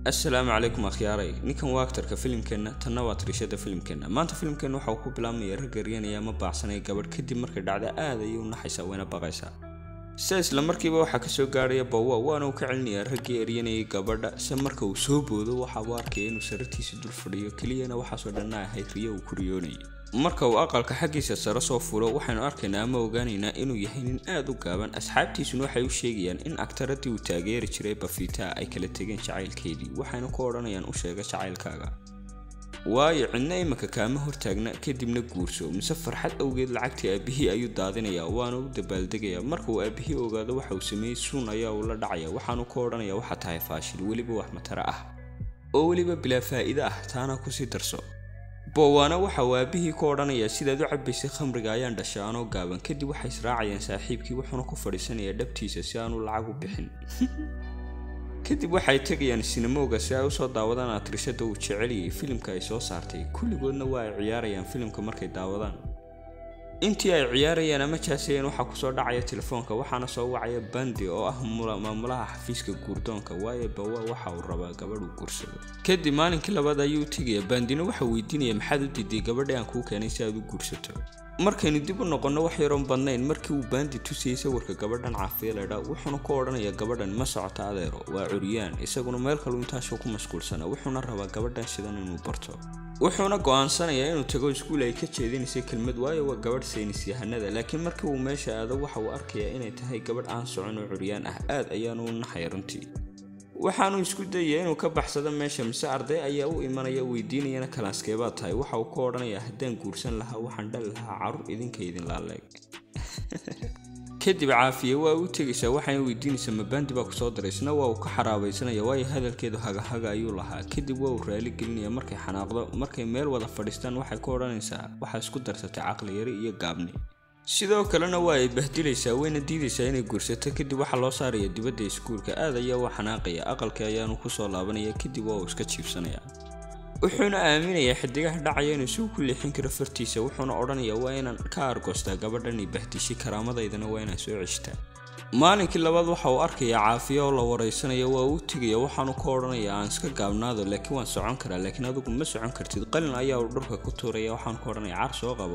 assalaamu calaykum akhyaaray ninkan waa aktarka filimkeenna tanna waa tirishada filimkeenna maanta filimkeenna waxa uu ku bilaabmaya rag eryanaya ama baacsanaya gabadh kadib markay dhacda aad ayay u naxaysaa wayna baqaysaa se isla markiiba waxaa kasoo gaarhaya bawa waana uu ka celinayaa raggii eryanayay gabadha se marka uu soo boodo waxa uu arkaya inuu sarartiisa dul fadhiyo keliyana waxaasoo dhanna ahayd riyo uu ku riyoonayay marka uu aqalka xaggiisa sare soo fulo waxaynu arkaynaa ama ogaanaynaa inuu yahay nin aad u gaaban asxaabtiisuna waxay u sheegayaan in agtaradii uu taageeri jiray bafita ay kala tegeen jacaylkeedii waxayna ku odhanayaan u sheega jacaylkaaga waayo cidna imanka kaama hortaagna kadibna guurso mise farxad awgeed lacagtii aabihii ayuu daadinayaa waana u dabaaldegayaa marka uu aabihii ogaado waxa uu sameeyey suun ayaa uu la dhacaya waxaanu ku odhanaya waxa tahay faashil weliba wax matara ah oo weliba bilaa faa'iide ah taana kusii darso boowaana waxa uu aabihii ku odhanayaa sidaad u cabbaysay khamriga ayaan dhashay anoo gaaban kadib waxay israacayaan saaxiibkii wuxuuna ku fadhiisanayaa dhabtiisa si aanu lacag u bixin kadib waxay tegayaan sinamooga si ay usoo daawadaan atrishada uu jeceliyay filimka ay soo saartay kulligoodna waa ay ciyaarayaan filimka markay daawadaan intii ay ciyaarayaan ama jaasayeen waxaa kusoo dhacaya telefoonka waxaana soo wacaya bandi oo ah maamulaha xafiiska guurdoonka waayo bawa waxa uu rabaa gabadh uu guursado kadib maalinkii labaad ayuu tegaya bandina waxa weydiinaya maxaad u diiday gabadhi aan kuu keenay si aad u guursato markaynu dib u noqonno wax yaroon badnayn markii uu baandi tusayay sawirka gabadhan caafiyaledha wuxuuna ku odhanayaa gabadhan ma socota adeero waa curyaan isaguna meel kalu intaasoo ku mashquulsana wuxuuna rabaa gabadhan sidan inuu barto wuxuuna go'aansanayaa inuu tago iskuul ay ka jeedinaysay kelmad waayo waa gabadh saynis yahanada laakiin markii uu meesha aado waxa uu arkayaa inay tahay gabadh aan socon oo curyaan ah aad ayaanu u naxaya runtii waxaanu isku dayaya inuu ka baxsado meesha mise arday ayaa u imanaya weydiinayana kalaaskeebaad tahay waxa uu ka odhanayaa haddaan guursan lahaa waxaan dhali lahaa carruur idinka idin laaleeg kadib caafiye waa u tegaysaa waxayna weydiinaysaa mabaandi baa kusoo diray isna waa uu ka xaraabaysanaya waayo hadalkeedu hagahaga ayuu lahaa kadib waa uu raali gelinaya markay xanaaqdo markay meel wada fadhiistaan waxay ku odhanaysaa waxaa isku darsatay caqli yari iyo gaabni sidoo kalena waa ay bahdilaysaa wayna diidaysaa inay guursato kadib waxaa loo saaraya dibadda iskuulka aad ayaa u xanaaqaya aqalkii ayaanu kusoo laabanaya kadib waa uu iska jiibsanaya wuxuuna aaminayaa xidigaha dhacaya inuu isagu ku leexin karo fartiisa wuxuuna odhanayaa waa inaan ka argoostaa gabadhani bahdishay karaamadaydana waa inaan soo ceshtaa maalinkii labaad waxa uu arkayaa caafiya oo la waraysanaya waa uu tegaya waxaanu ka odhanayaa aan iska gaabnaado laakiin waan socon karaa laakiin adigu ma socon kartid qalin ayaa uu dhulka ku tuuraya waxaanu ka odhanaya car soo qabo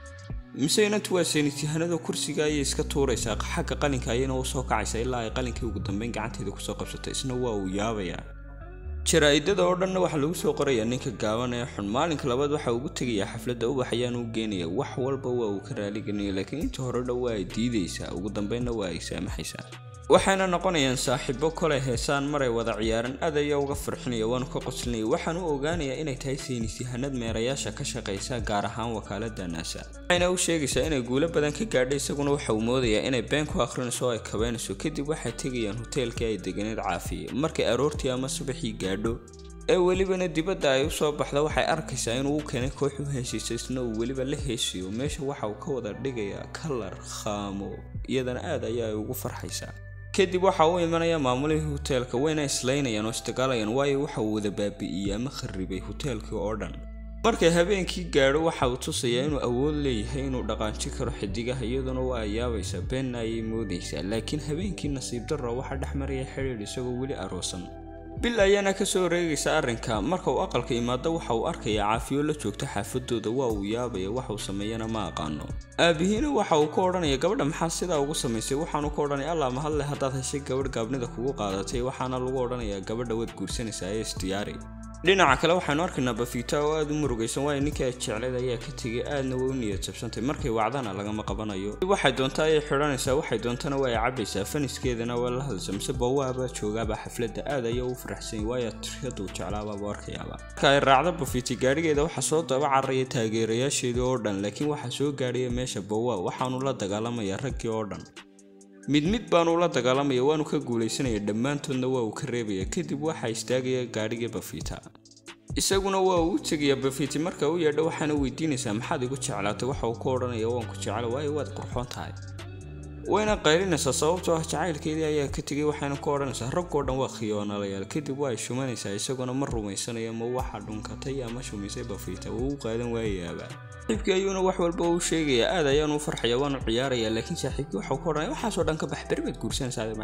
mise inantu waa seenityahanada kursiga ayay iska tuuraysaa xagga qalinka ayayna u soo kacaysaa ilaa ay qalinkii ugu dambeyn gacanteeda kusoo qabsato isna waa uu yaabayaa jaraa-idada oo dhanna waxaa lagu soo qorayaa ninka gaaban ee xun maalinka labaad waxa ugu tegayaa xafladda ubax ayaanu u geenaya wax walba waa uu ka raaligelinaya laakiin inta hore dha waa ay diidaysaa ugu dambeynna waa ay saamaxaysaa waxayna noqonayaan saaxiibo kolay heesaan maray wada ciyaaran aad ayaa uga farxinaya waanu ka qoslinaya waxaan u ogaanayaa inay tahay saynisyahanad meerayaasha ka shaqaysa gaar ahaan wakaalada naasa waxayna u sheegaysaa inay guulo badan ka gaadhay isaguna waxa uu moodayaa inay been ku akhrinayso oo ay kabaynayso kadib waxay tegayaan hoteelkii ay deganeed caafiye markay aroortii ama subaxii gaadho ee welibana dibadda ay usoo baxda waxay arkaysaa inuu u keenay koox u heesaysa isna uu weliba la heesiyo meesha waxa uu ka wada dhigayaa kalar khaamo iyadana aad ayaa ay ugu farxaysaa kadib waxa uu imanaya maamulihii hoteelka wayna islaynayaan oo isdagaalayaan waayo waxa uu wada baabi'iyey ama kharribay hoteelkii oo dhan markay habeenkii gaadho waxa uu tusayaa inuu awood leeyahay inuu dhaqaanji karo xidigaha iyaduna waa ay yaabaysaa beenna ayay moodaysaa laakiin habeenkii nasiib darro waxaa dhex maraya xidhiidh isagoo weli aroosan bil ayaana kasoo wareegaysa arrinka marka uu aqalka imaado waxa uu arkayaa caafiyo la joogta xaafadooda waa uu yaabaya waxuu sameeyana ma aqaano aabihiina waxa uu ka odhanaya gabadha maxaa sidaa ugu samaysay waxaanu ka odhanaya allah mahadle haddaad heshay gabadh gaabnida kugu qaadatay waxaana lagu odhanayaa gabadha waad guursanaysaa ee isdiyaari dhinaca kale waxaanu arkaynaa bafita oo aada u murugaysan waayo ninkii ay jecleed ayaa ka tegay aadna way u niyad jabsantay markay wacdana lagama qabanayo waxay doontaa ayay xidhanaysaa waxay doontana waa ay cabaysaa faniskeedana waa la hadlaysa mise bawaabaa joogaaba xafladda aad ayaa u faraxsanyay waayo tiriyadu jeclaabaaba arkayaaba marka ay raacdo bafiti gaadhigeeda waxaa soo daba cararaya taageerayaasheedii oo dhan laakiin waxaa soo gaadhaya meesha bawa waxaanu la dagaalamayaa raggii oo dhan mid mid baanu la dagaalamaya waanu ka guulaysanaya dhammaantoodna waa uu ka reebaya kadib waxaa istaagaya gaadhigii bafita isaguna waa uu u tegaya bafiti marka u yeedho waxaana weydiinaysaa maxaad igu jeclaatay waxa uu ka odhanaya waan ku jecla waayo waad qurxoon tahay wayna qaylinaysaa sababtoo ah jacaylkeedii ayaa ka tegay waxayna ku odhanaysaa raggoo dhan waa khiyoonalayaal kadib waa ay shumanaysaa isaguna ma rumaysanaya ma waxa dhunkatay ama shumisay bafita wuu u qaadan waayayaaba saaxiibkii ayuuna wax walba uu sheegaya aad ayaanu u farxaya waanu ciyaaraya laakiin saaxiibkii waxau ka odhanaya waxaasoo dhan ka bax beri baad guursanaysaa macaan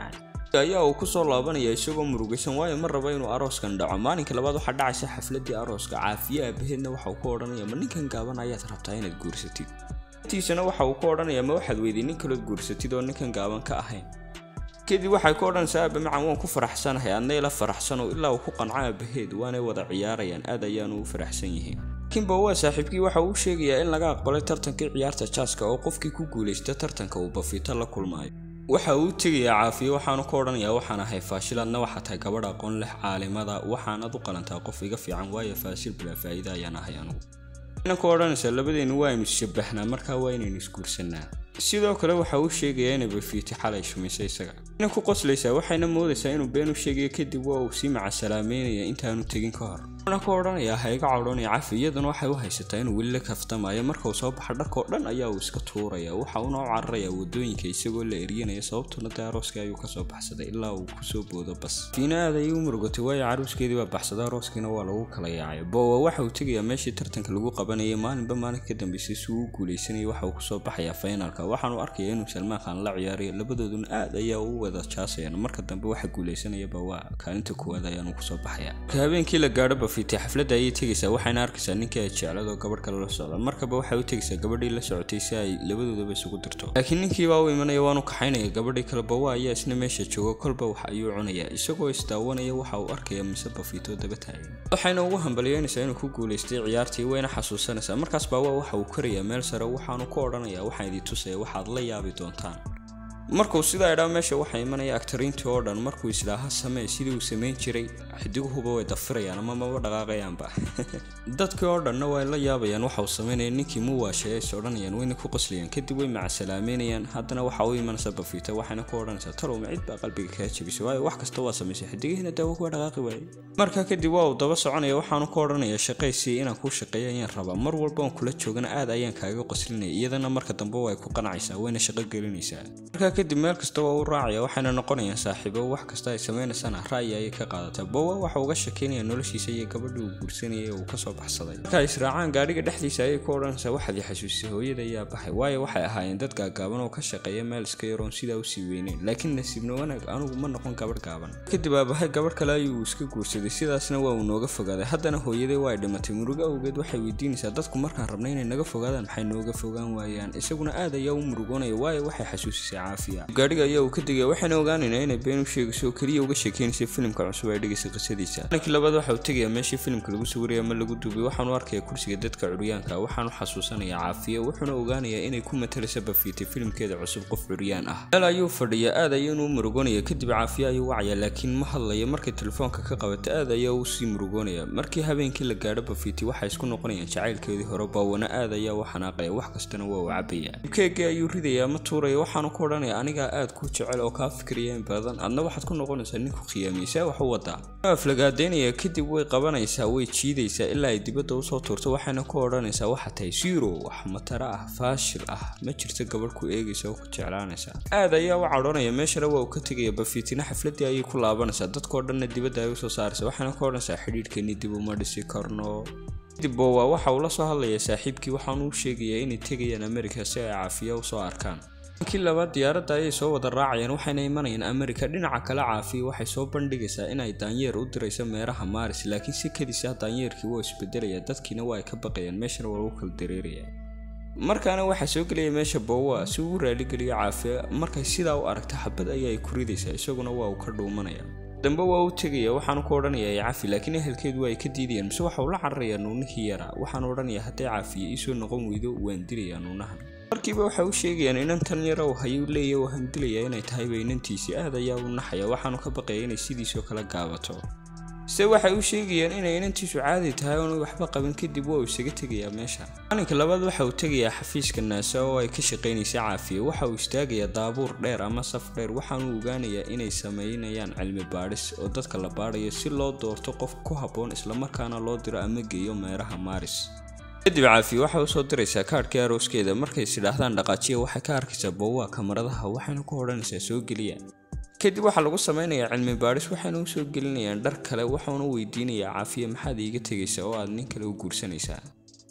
ayaa uu kusoo laabanaya isagoo murugaysan waayo ma raba inuu arooskan dhaco maalinka labaad waxaa dhacaysa xafladii arooska caafiye aabaheedna waxa uu ku odhanaya ma ninkan gaaban ayaad rabtaa inaad guursatid tiisana waxa uu ku odhanaya ma waxaad weyday nin kalood guursatid oo ninkan gaaban ka ahayn kadib waxay ku odhanaysaa aaba macan waan ku faraxsanahay adna ila faraxsano ilaa uu ku qanco aabaheed waanay wada ciyaarayaan aad ayaanu u faraxsan yihiin kimba waa saaxiibkii waxa uu sheegayaa in laga aqbalay tartankii ciyaarta jaaska oo qofkii ku guulaysta tartanka uu bafiito la kulmaayo waxa uu tegayaa caafiye waxaanu ka odhanayaa waxaan ahay faashil adna waxaa tahay gabadh aqoon leh caalimada waxaanad u qalantaa qof iga fiican waayo faashil bilaa faa'iida ayaan ahay anugu ina ku odhanaysaa labadeennu waa aynu isjabahnaa markaa waa inaynu isguursanaa sidoo kale waxa uu sheegayaa inay bafiiti xalay shumisay isaga ina ku qoslaysaa waxayna moodaysaa inuu been u sheegayo kadib waa uu sii macasalaameynaya intaanu tegin ka hor wuxuuna ku odhanayaa ha iga cawdhanaya cafi iyaduna waxay u haysataa inuu weli la kaftamayo marka uu soo baxa dharkoo dhan ayaa uu iska tuuraya waxa uuna u cararayaa wadooyinka isagoo la eryanaya sababtuna dee arooskii ayuu kasoo baxsaday ilaa uu kusoo boodo bas fiina aad ayay u murugatay waayo caruuskeedii baa baxsaday arooskiina waa lagu kala yaacay bowa waxa uu tegayaa meeshii tartanka lagu qabanayay maalinba maalinka ka dambeysay si uu u guulaysanayay waxa uu kusoo baxayaa finalka waxaanu arkaya inuu salmaan khan la ciyaarayo labadooduna aad ayaa u wada jaasayaan marka dambe waxa guulaysanayaba waa kaalinta koowaad ayaanu kusoo baxaya marka habeenkii la gaadho bafiitay xafladda ayay tegaysaa waxayna arkaysaa ninkii ay jeclado gabadh kale la socda markaba waxay u tegaysaa gabadhii la socotay si ay labadoodaba isugu dirto laakiin ninkii baa u imanaya waanu kaxaynaya gabadhii kale bawa ayaa isna meesha jooga kolba wax ayuu cunaya isagoo isdaawanaya waxa uu arkaya mise bafiito daba taagan waxayna ugu hambalyeynaysaa inuu ku guulaystay ciyaartii wayna xasuusanaysaa markaas baawa waxa uu korayaa meel sare waxaanu ku odhanayaa waxaan idin tusaya waxaad la yaabi doontaan markuu sidaa idhaa meesha waxaa imanaya agtariintii oo dhan markuu islaaha samee sidii uu samayn jiray xidiguhuba way dafirayaan ama maba dhaqaaqayaanba dadkii oo dhanna way la yaabayaan waxa uu samaynaya ninkii muwaashay is odhanayaan wayna ku qoslayaan kadib way macasalaameynayaan haddana waxa u imanaysa bafiita waxayna ku odhanaysaa talow macid baa qalbiga kaa jebisay waayo wax kasta waa samaysay xidigihiina daawo kuwa dhaqaaqi waayey markaa kadib waa uu daba soconaya waxaanu ku odhanaya shaqaysii inaan kuu shaqeeyo ayaan rabaa mar walba aan kula joogana aad ayaan kaaga qoslinaya iyadana marka dambe way ku qanacaysaa wayna shaqo gelinaysaa markaa kadib meel kasta waa u raacaya waxayna noqonayaan saaxiibo wax kasta ay samaynaysana ra'yi ayay ka qaadataa bowa waxa uga shekeynaya noloshiisa iyo gabadhii uu guursanayay ee uu kasoo baxsaday marka ay israacaan gaadhiga dhexdiisa ayay ku odhanaysaa waxaad i xasuusisay hooyada ayaa baxay waayo waxay ahaayeen dad gaagaaban oo ka shaqeeya meel iska yaroon sidaa usii weyneyn laakiin nasiibna wanaag anugu ma noqon gabadh gaaban kadib aabahay gabadh kale ayuu iska guursaday sidaasna waa uu nooga fogaaday haddana hooyaday waa ay dhimatay murugo awgeed waxay weydiinaysaa dadku markaan rabnay inay naga fogaadaan maxay nooga fogaan waayaan isaguna aad ayaa u murugoonaya waayo waxay xasuusisay caafiya gaadhiga ayaa uu ka tegaya waxayna ogaanaynaa inay been u sheegayso oo keliya uga sheekeynaysa filimka cusub ay dhegaysa qisadiisa maankii labaad waxa uu tegayaa meeshii filimka lagu sawiraya ama lagu duubay waxaanu arkaya kursiga dadka curyaanka waxaanu xasuusanayaa caafiya wuxuuna ogaanayaa inay ku matalaysa bafiitay filimkeeda cusub qof curyaan ah meel ayuu fadhiya aad ayaanu u murugoonaya kadib caafiya ayuu wacaya laakiin ma hadlaya markay telefoonka ka qabata aad ayaa u sii murugoonaya markii habeenkii la gaadho bafiiti waxay isku noqonayaan jacaylkeedii hore baawana aad ayaa u xanaaqaya wax kastana waa uu cabaya keegii ayuu ridaya ama tuuraya waxaanu ku odhanaya anigaa aad ku jecel oo kaa fikiraya in badan adna waxaad ku noqonaysaa ninku khiyaamiysaa wax u wadaa aflagaadeynaya kadib way qabanaysaa way jiidaysaa ilaa ay dibadda usoo tuurto waxayna ku odhanaysaa waxaa tahay zero wax mataro ah faashil ah ma jirto gabadh ku eegaysa oo ku jeclaanaysa aad ayaa u cadhoonaya meeshana waa uu ka tegaya bafiitina xafladii ayay ku laabanaysaa dadkoo dhanna dibadda ay usoo saaraysa waxayna ku odhanaysaa xidhiidhkeennii dib uma dhisi karno kadib bowa waxa uu la soo hadlayaa saaxiibkii waxaanu u sheegayaa inay tegayaan amerika si ay caafiya usoo arkaan kii labaad diyaaradda ayay soo wada raacayaan waxayna imanayaan amerika dhinaca kale caafiya waxay soo bandhigaysaa inay daanyeer u dirayso meeraha maaris laakiin si kadisa daanyeerkii waa isbedelaya dadkiina waa ay ka baqayaan meeshana waa lagu kala dareeraya markaana waxaa soo gelaya meesha bowa si uu u raaligeliyo caafiya markay sidaa u aragta xabad ayaa ay ku ridaysaa isaguna waa uu ka dhuumanaya dambe waa u tegaya waxaanu ku odhanayaa cafi laakiin ehelkeedu waa ay ka diidayaan mise waxa uu la cararayaa nuunihii yaraa waxaanu odhanayaa hadday caafiya iisoo noqon weydo waan dilayaa nuunahan markiiba waxay u sheegayaan inan tan yara uu hayu leeya waan dilayaa inay tahayba inantiisii aad ayaa u naxaya waxaanu ka baqaya inay sidiisoo kala gaabato se waxay u sheegayaan inay inantiisu caadi tahay oonu waxba qabin kadib waa uu isaga tegayaa meesha maalinka labaad waxa uu tegayaa xafiiska naasa oo ay ka shaqaynaysa caafiya waxa uu istaagayaa daabuur dheer ama saf dheer waxaanu ogaanayaa inay sameynayaan cilmi baadhis oo dadka la baadhayo si loo doorto qof ku habboon islamarkaana loo diro ama geeyo meeraha maaris kadib caafiya waxay usoo diraysaa kaadhkii arooskeeda markay is idhaahdaan dhaqaajiya waxay ka arkaysaa bowaa kamaradaha waxayna ku odhanaysaa soo geliya kadib waxaa lagu sameynayaa cilmi baadhis waxayna usoo gelinayaan dhar kale waxauna weydiinayaa caafiya maxaad iiga tegaysaa oo aad nin kale u guursanaysaa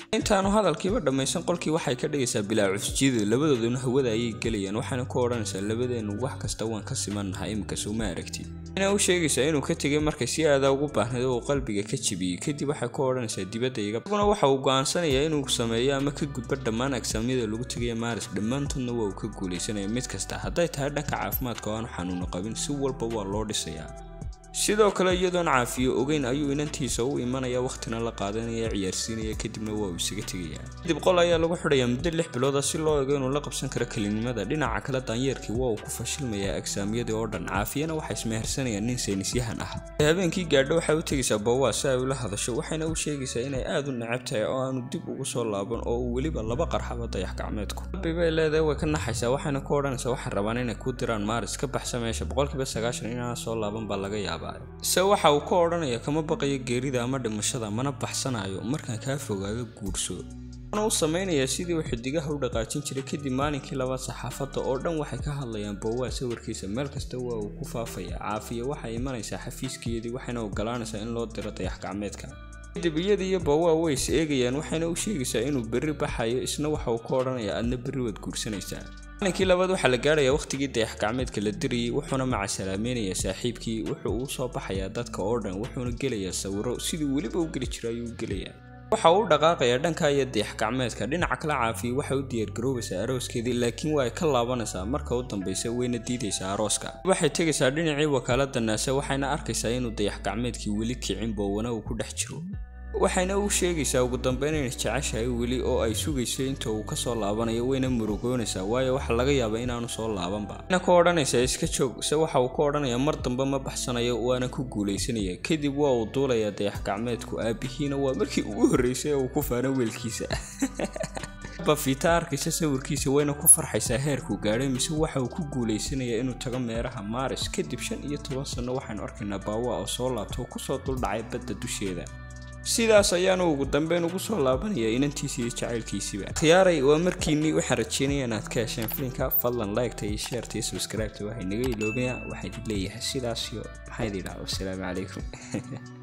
intaanu hadalkiiba dhammaysan qolkii waxay ka dhigaysaa bilaa cusjida labadooduna hawada ayay gelayaan waxaana ku odhanaysaa labadeenu wax kasta waan ka simannahay iminka suma aragtid ina u sheegaysaa inuu ka tegay markay si aadaa ugu baahnayd oo uu qalbiga ka jebiyey kadib waxay ku odhanaysaa dibadda iga isaguna waxa uu go'aansanayaa inuu sameeyo ama ka gudbo dhammaan agsaamyada lagu tegaya maaris dhammaantoodna waa uu ka guulaysanaya mid kasta hadday tahay dhanka caafimaadka oo aanu xanuuno qabin si walba waa loo dhisayaa sidoo kale iyadoon caafiyo ogeyn ayuu inantiisa u imanaya wakhtina la qaadanaya ciyaarsiinaya kadibna waa uu isaga tegayaa kadib qol ayaa lagu xidhayaa muddo lix bilooda si loo ego inuu la qabsan karo kelinimada dhinaca kale daanyeerkii waa uu ku fashilmayaa agsaamyadii oo dhan caafiyana waxay ismehersanayaan nin saynisyahan ah habeenkii gaadho waxay u tegaysaa bawaa si ay ula hadasho waxayna u sheegaysaa inay aad u necab tahay oo aanu dib ugu soo laaban oo uu weliba laba qarxaba dayax gacmeedku qalbi bay leedahay way ka naxaysaa waxayna ku odhanaysaa waxay rabaan inay ku diraan maaris ka baxsa meesha boqolkiiba sagaashan inaan soo laaban baa laga yaabaa se waxa uu ka odhanaya kama baqayo geerida ama dhimashada mana baxsanayo markaan kaa fogaado guurso waana u samaynayaa sidii uu xidigaha u dhaqaajin jiray kadib maalinkii labaad saxaafadda oo dhan waxay ka hadlayaan bowaa sawirkiisa meel kasta waa uu ku faafaya caafiya waxay imanaysaa xafiiskeedii waxayna ogolaanaysaa in loo diro dayax gacmeedka kadib iyada iyo bawaa way is eegayaan waxayna u sheegaysaa inuu berri baxayo isna waxa uu ka odhanayaa adna berri waad guursanaysaa maalinkii labaad waxaa la gaarayaa wakhtigii dayax gacmeedka la dirayay wuxuuna macasalaameynaya saaxiibkii wuxuu uu soo baxayaa dadka oo dhan wuxuuna gelayaa sawiro sidii weliba u geli jira ayuu gelayaa waxa uu u dhaqaaqayaa dhanka iyo dayax gacmeedka dhinaca kale caafiya waxay u diyaargaroobaysaa arooskeedii laakiin waa ay ka laabanaysaa marka u dambaysa wayna diidaysaa arooska waxay tegaysaa dhinacii wakaalada naase waxayna arkaysaa inuu dayax gacmeedkii weli kicin boowana uu ku dhex jiro waxayna u sheegaysaa ugu dambeyn inay jeceshahay weli oo ay sugayso inta uu kasoo laabanayo wayna murugoonaysaa waayo waxa laga yaaba inaanu soo laabanba waxayna ku odhanaysaa iska joog se waxa uu ka odhanayaa mar dambe ma baxsanayo waana ku guulaysanaya kadib waa uu duulayaa dayax gacmeedku aabihiina waa markii ugu horreysay ee uu ku faano weelkiisa bafita arkaysa sawirkiisa wayna ku farxaysaa heerkuu gaadhay mise waxa uu ku guulaysanayaa inuu tago meeraha maaris kadib shan iyo toban sanno waxaynu arkaynaa baawa oo soo laabto oo kusoo duldhacay badda dusheeda sidaas ayaanu ugu dambeyn ugu soo laabanaya inantiisa iyo jacaylkiisiiba khiyaaray waa markiinii waxaan rajeynaya inaad ka hesheen filinka fadlan liketa iyo sheerta iyo subscribeta waxay naga iloobaya waxaa idin leeyahay sidaas iyo maxaa idin dhaha wasalaamu calaykum